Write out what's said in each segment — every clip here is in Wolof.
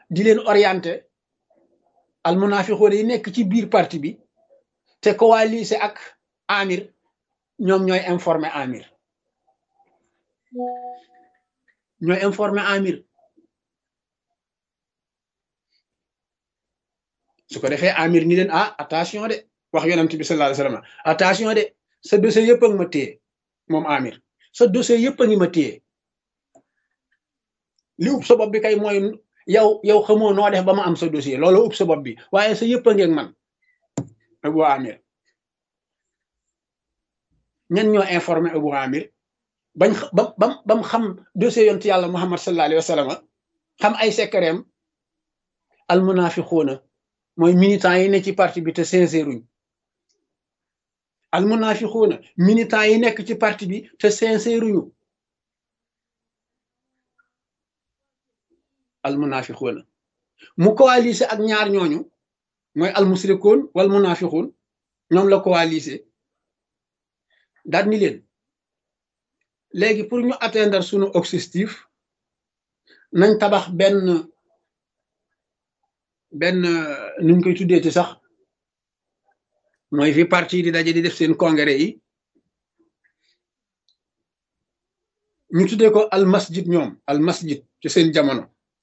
di leen orienté al munafiqoon yi nekk ci biir parti bi te coalisé ak amir ñoom ñooy informé amir ñooy informé amir su ko defee amir ni leen ah attention de wax yonent bi sallallahu alayhi wasallam attention de sa dossier yëpp a ngi ma téye moom amir sa dossier yëpp a ngi ma téye li ub sa bopp bi kay mooy yow yow xamoo noo def ba ma am sa dossier loolu ub sa bopp bi waaye sa yëpp a ngeeg man Abu Amir ñan ñoo informé Abu Amir bañ ba bam bam xam dossier yonent yàlla Muhammad sallallahu alayhi wasallam xam ay secretam al munafiquuna mooy militants yi ne ci parti bi te sincèruñ al munafiquuna militants yi nekk ci parti bi te sincèruñu al munafiquuna mu coalisé ak ñaar ñooñu mooy al musrikoon wal munafiquun ñoom la coalisé daal ni leen léegi pour ñu atteindre sunu objectif nañ tabax benn benn nuñ koy tuddee ci sax mooy fi parti di daje di def seen congrès yi ñu tuddee ko al masjid ñoom al masjid ci seen jamono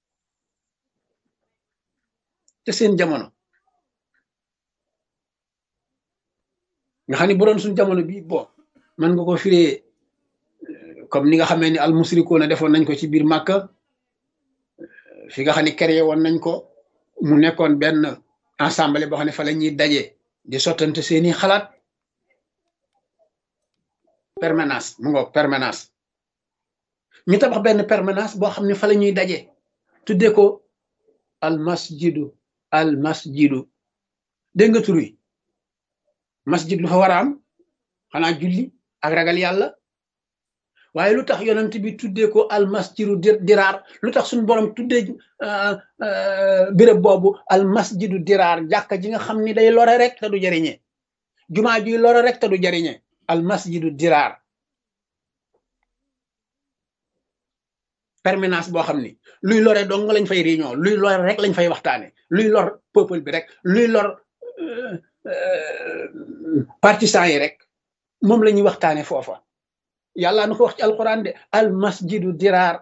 ci seen jamono nga xam ne bu doon suñ jamono bi bon mën nga ko firee comme ni nga xamee ni al musrikoona defoon nañ ko ci biir Màkka fi nga xam ne créé woon nañ ko mu nekkoon benn ensemble boo xam ne fa la ñuy daje di sottante seeni xalaat permanence mu ngoog permanence ñu tabax benn permanence boo xam ne fa la ñuy daje tuddee ko al masjidu al masjidu dégg nga tur wi masjid lu fa war a am xanaa julli ak ragal yàlla waaye lu tax yonent bi tuddee ko al masjidu diraar lu tax suñu borom tuddee béréb boobu al masjidu diraar jàkka ji nga xam ni day lore rek te du jariñe jumaa ji lore rek te du jariñe al masjidu diraar permanence boo xam ni luy lore dong lañ fay réunion luy lore rek lañ fay waxtaane luy lor peuple bi rek luy lor partisans yi rek moom la ñuy waxtaane foofa yàlla na ko wax ci alquran de al masjidu diraar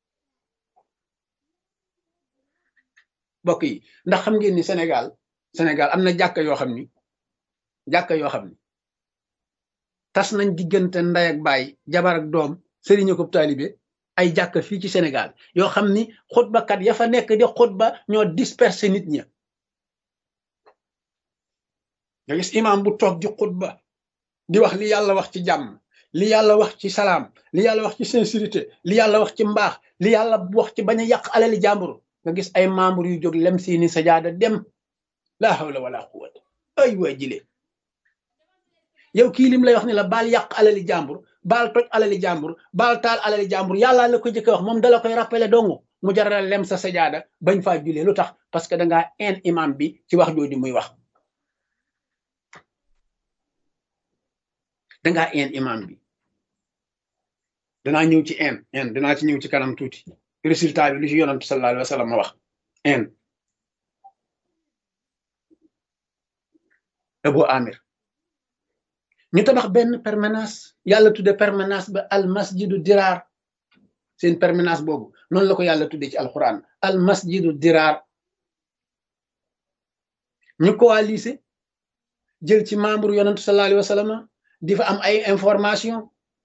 mbokk yi ndax xam ngeen ni Sénégal Sénégal am na jàkka yoo xam ni jàkka yoo xam ni tas nañ diggante nday ak baay jabar ak doom sëriñ ko taalibe ay jàkka fii ci Sénégal yoo xam ni xutbakat ya fa nekk di xutba ñoo disperser nit ña nga gis imam bu toog di xutba di wax li yàlla wax ci jàmm li yàlla wax ci salaam li yàlla wax ci sincérité li yàlla wax ci mbaax li yàlla wax ci bañ a yàq alali jàmbur nga gis ay membre yu jóg lem seeni sajaada dem laa hawla wala quwwata ay waa jile yow kii lim lay wax ni la baal yàq alali jàmbur baal toj alali jàmbur baal taal alali jàmbur yàlla la ko jëkk wax moom dala koy rappelé dongu mu jaral lem sa sajaada bañ faa julee lu tax parce que dangaa en imam bi ci wax jooju muy wax dangaa en imam bi danaa ñëw ci en en danaa ci ñëw ci kanam tuuti résultat bi lu ci yonantu sallallahu alayhi wa sallam ma wax en Abu Amir ñu tabax benn permanence yàlla tudde permanence ba al masjidu diraar seen permanence boobu noonu la ko yàlla tudde ci alquran al masjidu diraar ñu coalisé jël ci membre yonantu sallallahu alayhi wa sallam di fa am ay information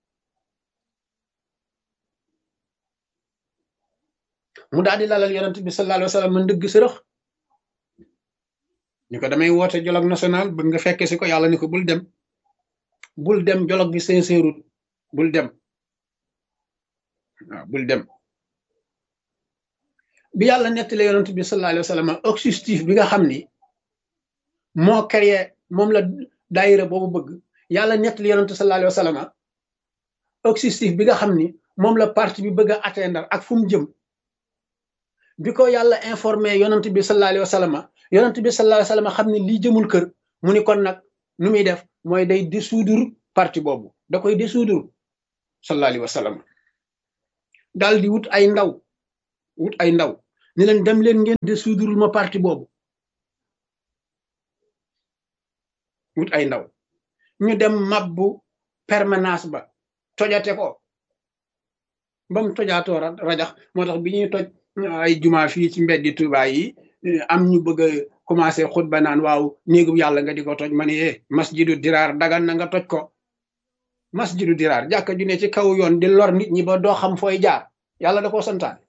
mu daal di lalal yonent bi sallallahu alayhi wa sallam ndëgg sërëx ñu ko damay woote dialogue national bëgg nga fekke si ko yàlla ni ko bul dem bul dem dialogue bi sincère bul dem waaw bul dem bi yàlla nettali yonent bi sallallahu alayhi wa sallam objectif bi nga xam ni moo créé moom la daayira boobu bëgg yàlla nettali yonent sallallahu alayhi wa sallam objectif bi nga xam ni moom la parti bi bëgg a atteindre ak fu mu jëm bi ko yàlla informé yonent bi sallallahu alayhi wa sallam yonent bi sallallahu alayhi wa sallam xam ne lii jëmul kër mu ni kon nag nu muy def mooy day dissoudre parti boobu da koy dissoudre sallallahu alayhi wa sallam daal di wut ay ndaw wut ay ndaw ni leen dem leen ngeen de suudurul ma parti boobu wut ay ndaw ñu dem mabbu permanence ba tojate ko ba mu tojaatoo rajax moo tax bi ñuy toj ay juma fii ci mbeddi Tuuba yi am ñu bëgg a commencé xutba naan waaw néegu yàlla nga di ko toj ma ne eh masjidu diraar dagan na nga toj ko masjidu diraar jàkka ju ne ci kaw yoon di lor nit ñi ba doo xam fooy jaar yàlla da koo santaane